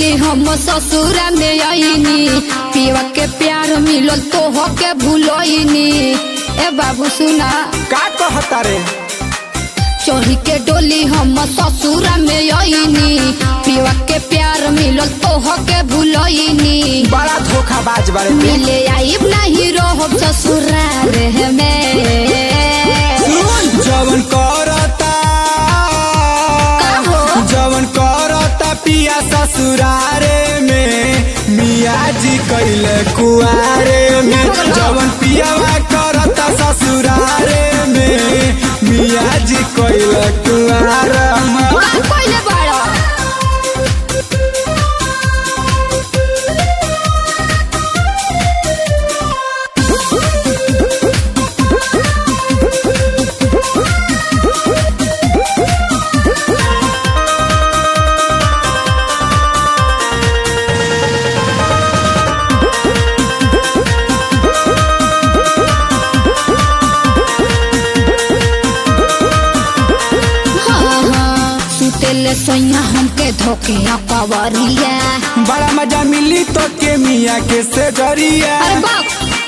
डोली हम ससुरा में आईनी पिया के प्यार मिलल तो हो के भूलोइनी ए बाबू सुना का कहता रे चोरी के डोली हम ससुरा में आईनी पिया के प्यार मिलल तो हो के भूलोइनी बड़ा धोखाबाज बारे ते मिले आइब नहीं रहो ससुराल में जवन करता हो? जवन करता पिया ससुरारे में मिया जी कैले कुआरे में जवन पियावा करता ससुरारे में मिया जी कैले कुआरे में काम कइले बाड़ो हाँ, हाँ, सुतेले सोइया हमके धोके कवरिया बड़ा मजा मिली तो के मिया के से जरिया अरे बाप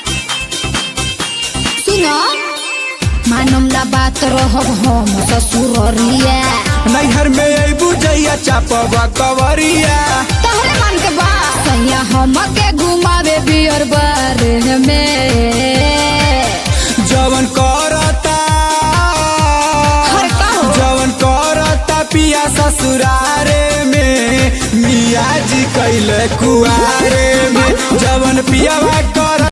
सुनो मानम ना बात रहब हम ससुररिया नैहर में अबू जइया चापवा कवरिया तहरे मन के बात सैया हमके घुमावे बियर बार में जवन करता हर का हो? जवन करता पिया ससुरारे में मिया जी कैले कुआरे में जवन पियावा